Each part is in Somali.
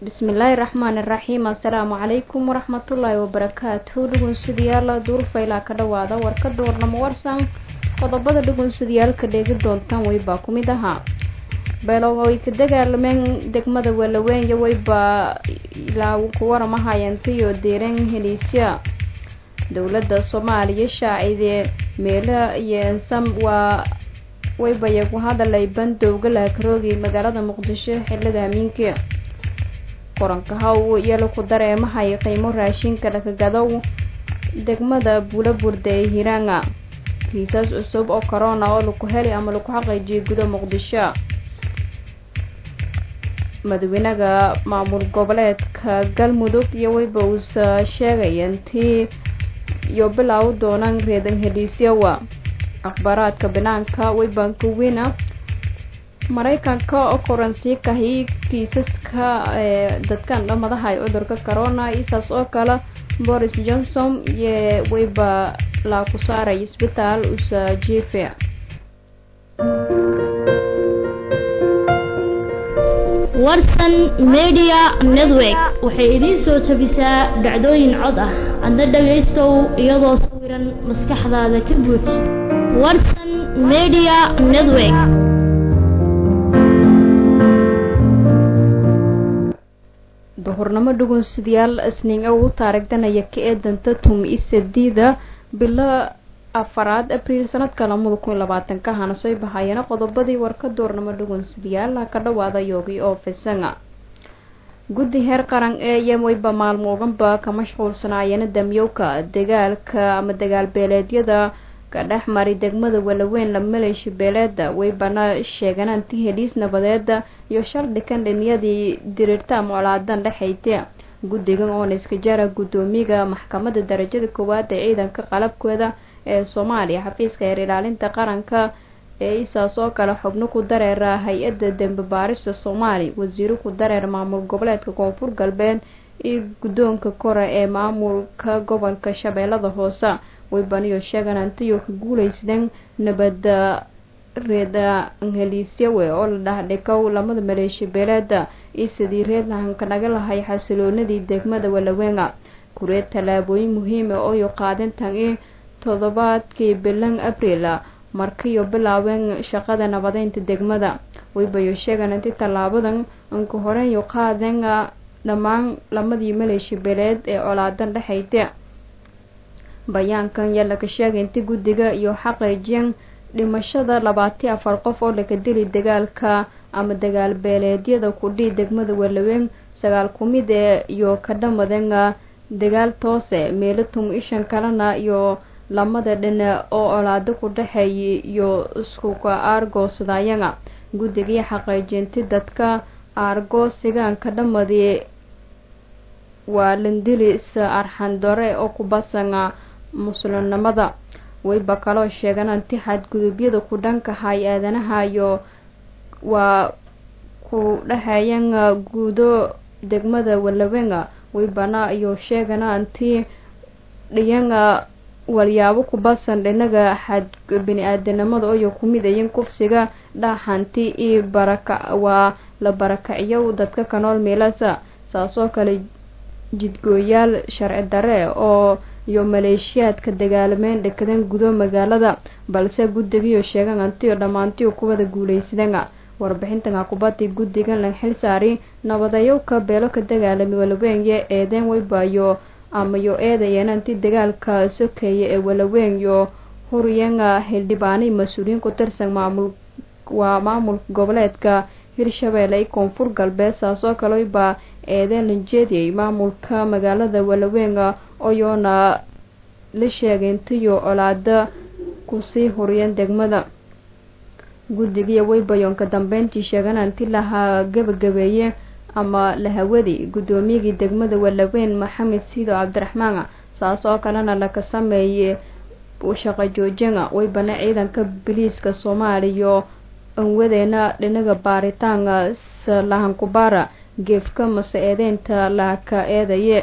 bismillaahi raxmaani raxiim assalaamu calaykum waraxmatullaahi wabarakaatu dhugunsidayaal duurfaylaa ka dhawaada warka doornamo warsan qodobada dhugunsidayaalka dheegi doontaan weybaa ku mid ahaa beelow ay ka dagaalameen degmada walaweenya weybaa ilaa ku waramahayantaiyo deeran heliisya dowladda soomaaliya shaacidee meela iyo ensam waa weybaya ku hadalay bandowga laakaroogi magaalada muqdisho xiliga hamiinka koranka haw yala ku dareemahay qiimo raashinka dhakagadow degmada buulaburda ee hiraanga kiisas cusub oo corona oo laku heli ama laku xaqiijiyay guda muqdisho madaxweynaha maamul goboleedka galmudug iyo weyba uusa sheegay intii iyo bilaaw doonaan reedan heliisyawa akhbaaraadka banaanka weybanka weyna maraykanka oo koransii kahi kiisaska ee dadkan dhamadaha ay cudurka corona isaas oo kale boris johnson iyo weyba laa ku saaray isbitaal usa jife warsan media network waxay idiin soo tabisaa dhacdooyin cod ah adna dhagaystow iyadoo sawiran maskaxdaada ka buuj warsan media network duhurnimo dhugunsidayaal isniin u taarigdanaya ka eedanta tum isadiida bilo afaraad abriil sanadka lamada kun labaatanka hana soo bahayeena qodobadii warka doornamo dhugunsidayaal ka dhawaada yoogi oo fisanga guddi heer qaran ee yamweyba maalmo oganba ka mashquulsanaayeen damyowka dagaalka ama dagaal beeleedyada ka dhex mari degmada walaweyn la maleeshi beeleeda weybana sheegananti heliis nabadeeda iyo shaldhikan dhiniyadii diriirta ama colaadan dhexayta guddigan oona iska jara guddoomiga maxkamadda darajada koowaad ee ciidanka qalabkooda ee soomaaliya xafiiska heer ilaalinta qaranka ee isaas oo kale xubno ku dareera hay-adda dembe baarista soomaaliya wasiiro ku dareer maamul goboleedka koonfur galbeed iyo guddoonka kore ee maamulka gobolka shabeellada hoose weybaniyo sheegan antiyo ka guuleysdeen nabada reeda heliisyawe oo la dhahdhikow lamada maleeshi beeleeda iyo sidii reed lahanka naga lahay xasiloonadii degmada walaweenga kureed tallaabooyin muhiima ooyo qaadintan i toddobaadkii bilan abriil markiyo bilaabeen shaqada nabadeynta degmada weybayo sheegan inti tallaabadan anka horeyo qaadeen dhammaan lamadii maleeshi beeleed ee colaadan dhexayta bayaankan yaa laga sheegay inti guddiga iyo xaqiijin dhimashada labaatiyo afar qof oo laga dili dagaalka ama dagaal beeleedyada kudhii degmada walaweyn sagaal kumid ee iyo ka dhamaden dagaal toose meelo tum ishan kalena iyo lamada dhina oo olaado ku dhexeeyay iyo iskuka aargoosadayaga guddigii xaqiijinti dadka aargoosigaanka dhamadii waa landilis arxandore oo ku basanga muslimnimada weyba kaloo sheegan anti xadgudubyada ku dhanka hay aadanaha iyo waa ku dhexeeyan guudo degmada walawenga weybana iyo sheegana anti dhiyanga walyaabo ku basan dhinaga xad bini-aadanimada iyo kumid ayin kufsiga dhaaxanti iyo baraka waa la barakaciyo dadka ka nool meelasa saasoo kale jidgooyaal sharci dare oo iyo maleeshiyaadka dagaalameen dhekadan gudo magaalada balse guddigiiyo sheegan antiyo dhammaantiyo kuwada guuleysadanga warbixintan kubadii guddigan la xil saari nabadayowka beelo ka dagaalamay walaweenya eedeen weybaayo amayo eedayeen anti dagaalka sokeeya ee walaweynyo huryanga xildhibaanay mas-uuliyiin ku tirsan maamul waa maamulka goboleedka hirshabeelle iyo koonfur galbeed saasoo kale baa eedeen la jeediyay maamulka magaalada walaweynga oyoona la sheegay intiyo colaada kusii huriyeen degmada guddigiiyo weybayoonka dambeyntii sheegan anti laha gabagabeeye ama lahawadi guddoomiyagii degmada walaweyn maxamed siido cabdiraxmaan saas oo kalena laka sameeyey shaqo joojinga weybana ciidanka biliiska soomaaliya anwadeena dhinaga baaritaanka lahankubaara geefka mase eedeynta laaka eedaye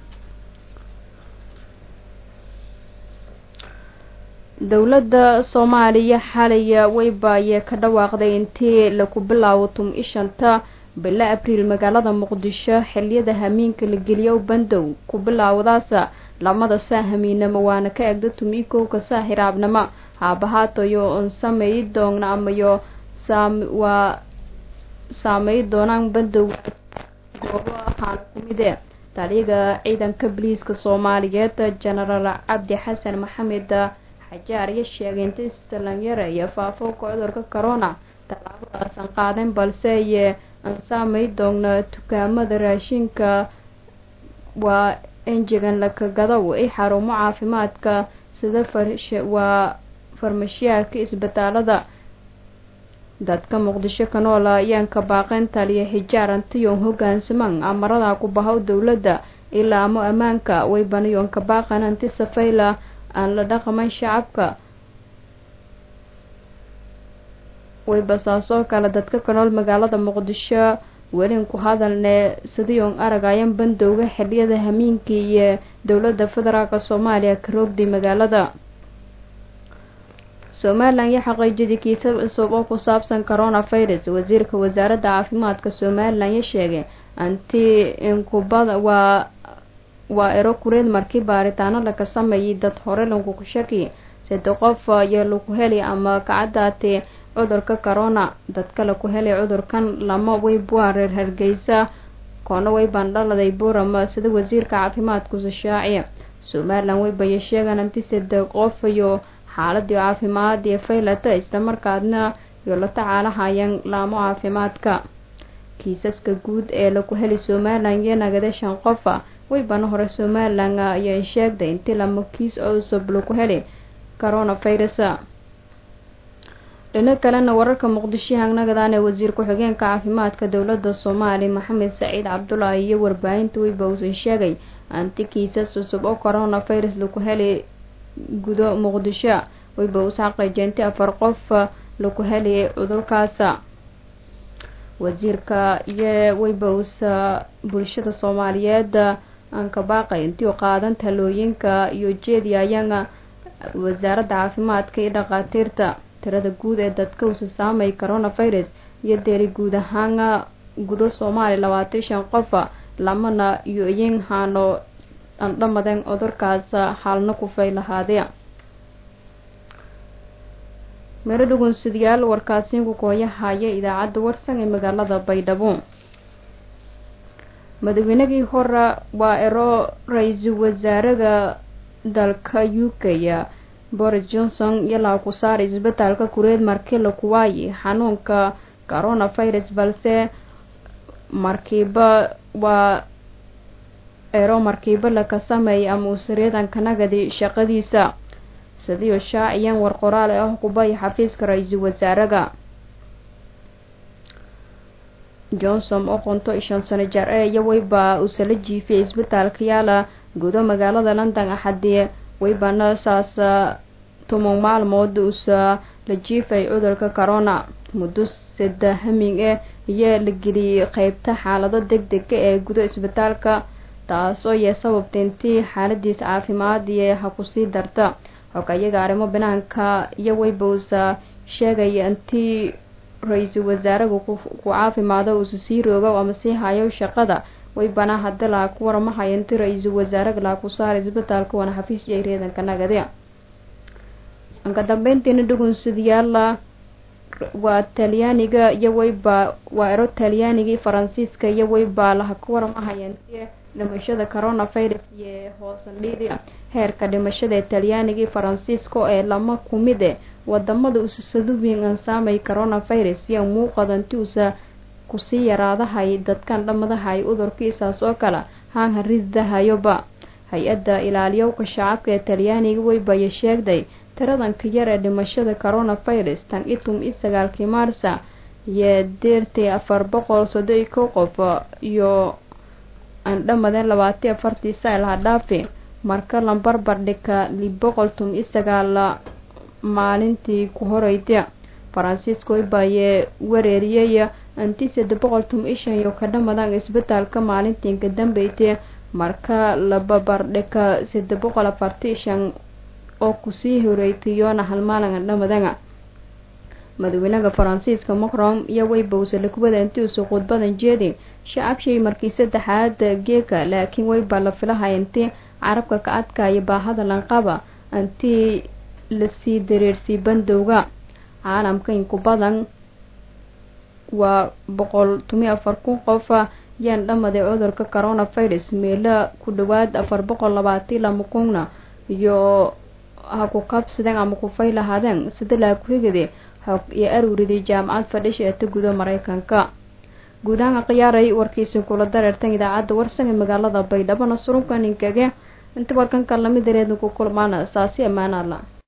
dowladda soomaaliya xalaya weybaayee ka dhawaaqday intii laku bilaabo tum ishanta bilo abriil magaalada muqdisho xiliyada hamiinka la geliyo bandow ku bilaawdaasa lamada saa hamiinamo waana ka egda tumikowka saa hiraabnimo haabahaatayo on sameey doogna amayo waa saameey doonaan bandowga goobo ahaan kumide taliyaga ciidanka boliiska soomaaliyeed jenaraal cabdi xasan maxamed xajaar iyo sheegay inta salanyare iyo faafowka cudurka corona tallaabadaasan qaaden balse ye aan saamay doogna dukaamada raashinka waa enjegan lakagadow ay xarumo caafimaadka sida waa farmashiyaadka isbitaalada dadka muqdisho ka noola ayaan ka baaqeen taliya xijaar antiyon hogaansaman amarada ku bahow dowladda ilaa amo ammaanka way banayoon ka baaqan anti safayla aan la dhaqaman shacabka way basaasoo kale dadka ka nool magaalada muqdisho welin ku hadalne sidiion aragayan bandowga xiliyada hamiinkii iyo dowladda federaalk soomaaliya ka roogday magaalada somalilan iyo xaqiijiyadii kiisab cusub oo ku saabsan coronavirus wasiirka wasaaradda caafimaadka somalilan ya sheegay anti inkubada waa waa ero kureed markii baaritaano laga sameeyay dad hore laguku shaki sade qof iyo lagu heli ama kacadaatee cudurka corona dadka laku helay cudurkan lama weybua reer hargeysa koona way bandhaladay burama sida wasiirka caafimaadkusa shaaciya somalilan weybaya sheegaan anti sade qof iyo xaaladii caafimaad iyo faylata islamarkaadna iyo la tacaalahayaan laamo caafimaadka kiisaska guud ee lagu heli somalilan iyo nagada shan qofa weybana hore somalilan ayaa sheegday intii lama kiis cusub lagu heli coronavirus dhino kalena wararka muqdisho hangnagadaan ee wasiir ku-xigeenka caafimaadka dowladda soomaaliya maxamed saciid cabdulaahi iyo warbaahinta weyba uusan sheegay anti kiisas cusub oo coronavirus lagu heli gudo muqdisho weyba uus xaqiijintay afar qof lagu heliyay cudurkaasa wasiirka iyo weyba uusa bulshada soomaaliyeed aan ka baaqay intii u qaadan talooyinka iyo jeedi ayaga wasaaradda caafimaadka iyo dhakhaatiirta tirada guud ee dadka uusa saamay coronavirus iyo deeli guud ahaan gudo soomaaliya labaatan shan qofa lamana iyo iyin haano andhamadeen cudurkaas xaalna ku fay lahaadee meelo dhugunsidayaal warkaasiinku kooyahaya idaacadda warsan ee magaalada baydhabo madaweynagii hore waa ero ra-iisul wasaaraga dalka u k boris johnson ilaa ku saaray isbitaalka kureed markii laku waayay xanuunka coronavirus balse markiiba waa ero markiiba laka sameeyay ama uusaryadan kanagadi shaqadiisa sidiio shaaciyan war qoraal ah kubay xafiiska ra-iisul wasaaraga johnson oo qonto shan sano jar ee iyo weyba uusala jiifiyay isbitaalka yaala gudo magaalada london axadii weybana saas toban maalmood uusa la jiifay cudurka corona muddo sada haming eh iyo la geliyay qeybta xaalado deg dega ee gudo isbitaalka taasoo yee sababta intii xaaladiisa caafimaad iyo ha kusii darta xogayaga arrimo banaanka iyo weyba uusa sheegaya intii ra-iisul wasaaraga ku caafimaado uusa sii roogo ama sii hayo shaqada weybana haddi laha ku waramahaya intii ra-iisul wasaaraga laha ku saaray isbitaalka waana xafiis jayreedanka nagade anka dambeyntiina dhugunsidayaala waa talyaaniga iyo weyba waa ero talyaanigii faransiiska iyo weyba laha ku waramahaya intii dhimashada coronavirus iyo hoosandhiidi heerka dhimashada ee talyaanigii faransiiska ee lama kumide wadamada usasaduwin aan saamay coronavirus iyo muuqada inti usa kusii yaraadahay dadkan dhamadahay udurkiisaas oo kale haanha ridahayoba hay-adda ilaaliyowka shacabka ee talyaaniga weybaya sheegday tiradanka yar ee dhimashada coronavirus tan itum iyo sagaalkii maarsa iyo deertay afar boqol soddon iyo kow qof iyo aan dhamadeen labaatiyo afartii sayl ha dhaafi marka lambarbar dhika lib boqol tum iyo sagaal maalintii ku horeyda faransiiska weybaye wareeriyay anti sade boqol tum iyo shan iyo ka dhamadaan isbitaalka maalintii ka dambeytay marka lababardhika sade boqol afartii shan oo kusii horeytayoona hal maalin dhamadan madaxweynaha faransiiska macron iyo weybowse lakuwada intiisu khudbadan jeedi shacabshay markii saddexaad geeka laakiin weyba la filahay intii carabka ka adkaya baahada lanqaba intii lasii dareersii bandowga caalamka inku badan waa boqol tomiyo afar kun qof yaan dhamaday cudurka coronavirus meelo ku dhawaad afar boqol labaatan lama kunna iyo ha ku qabsadeen ama kufay lahaadeen sida laa ku-higade xog iyo aruuriday jaamacad fadhisha ee ta gudo mareykanka guud ahaan khiyaaray warkiisi kula dareertan idaacadda warsan ee magaalada baydhabo nasrunka ninkage inta warkanka lamid dareedna ku kulmaana saasi ammaanaadla